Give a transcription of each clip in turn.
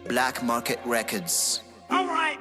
Black Market Records. All right.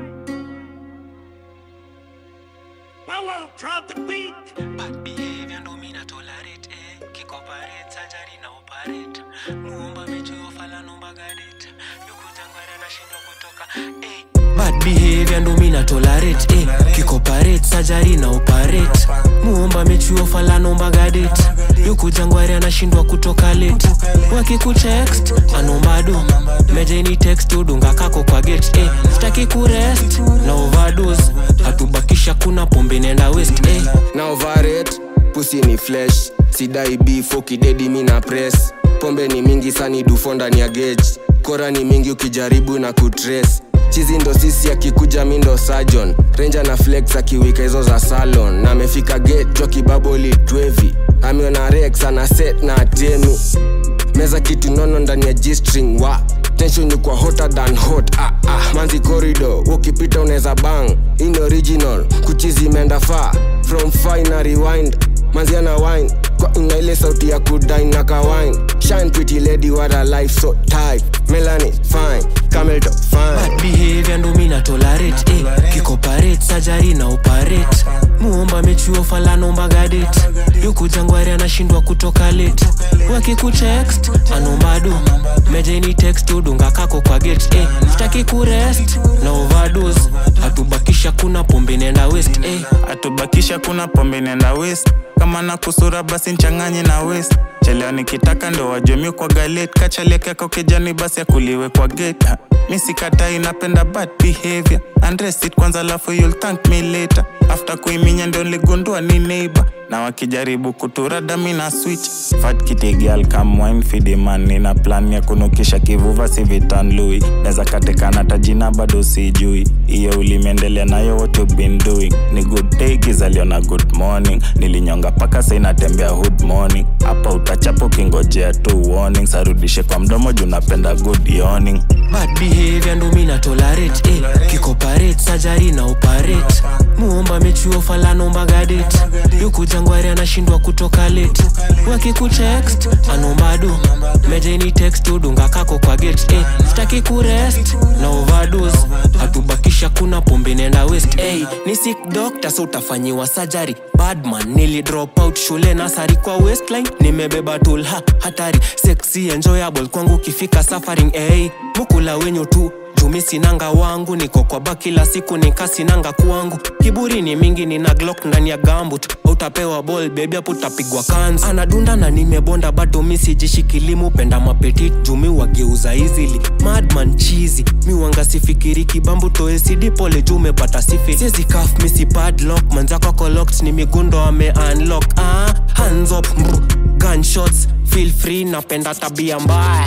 Power, drop the beat. Bad behavior ndo mina tolerate eh. Kikoperate surgery na operate muomba mechi ofala nomba gadet yukujangwara nashindwa kutoka eh. Bad behavior ndo mina tolerate eh. Kikoperate surgery na operate muomba mechi ofala nomba gadet yukujangwara nashindwa kutoka late wakikutext anomba do mejeni text udunga kako kwa gate eh. Sitaki kurest na overdose hatubakisha kuna pombe nenda west eh. na overrate pusi ni flesh sidai beef ukidedi mi na press pombe ni mingi sani dufo ndani ya gauge kora ni mingi ukijaribu na kutrace chizi ndo sisi akikuja mi ndo sajon renja na flex akiwika hizo za salon na amefika gate jwa kibaboli twevi ameona rex ana set na atemi meza kitu nono ndani ya g-string wa tension ni kwa hotter than hot ah, ah. manzi corridor ukipita unaweza bang in original kuchizi imeenda far from fine na rewind manzi ana wine kwa ina ile sauti ya kudine na kawine shine pretty lady what a life so tight melanie fine camel top fine Bad behavior ndo mina tolerate eh. Kikoperate surgery na operate muomba mechuo fala nomba gadet yukujangwari anashindwa kutoka late wakikutext anomba do mejeni text udunga kako kwa gate eh. Sitaki kurest na overdose hatubakisha kuna pombe nenda west eh. atubakisha kuna pombe nenda west kama na kusura basi nchanganye na west cheleo nikitaka ndo wajumi kwa galet kachalekeko kijani basi akuliwe kwa gate Ha, mi sikatai napenda bad behavior Undress it kwanza lafu you'll thank me later after kuiminya ndo niligundua ni neighbor na wakijaribu kuturada mi na switch fat kitigal come wine feed the man nina plan ya kunukisha kivuva si vitan lui neza katekana tajina bado sijui iyo ulimeendelea nayo what you been doing ni good day kizaliona good morning nilinyonga paka sainatembea hood morning hapa utachapo kingojea tu warning sarudishe kwa mdomo juu napenda good yawning Bad behavior ndo mina tolerate eh. Kikoperate surgery na operate muomba mechuo fala nomba gadet yukujangwari anashindwa kutoka late wakikutext anomba do mejeni text udunga kako kwa gate eh. Sitaki kurest na overdose hatubakisha kuna pombe nenda west eh. Ni sick doctor so utafanyiwa surgery badman nili drop out shule nasari kwa westline nimebeba tool ha hatari sexy enjoyable kwangu kifika suffering eh. mukula wenyu tu jumi sinanga wangu niko kwa ba kila siku nikasinanga kwangu kiburi ni mingi nina glock ndani ya gambut utapewa ball bebi hapo utapigwa kanzu anadunda na nimebonda bado mi sijishikilimu penda mapetit jumi wageuza easily madman chizi mi wanga sifikiri kibambu toesidi pole juu umepata sifi siezi kaf misi padlock manzako collect ni migundo ame unlock ah, hands up mbru, gunshots feel free napenda tabia mbaya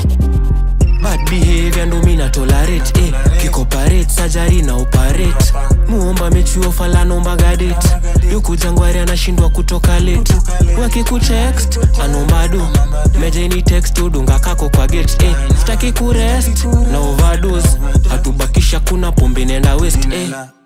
bad behavior ndo mina tolerate eh. kikoperate surgery na operate muomba mechuo fala nomba gadet yukujangwari anashindwa kutoka late wakikutext anomba do mejeni text udunga kako kwa gate eh. Sitaki kurest na overdose hatubakisha kuna pombe nenda west eh.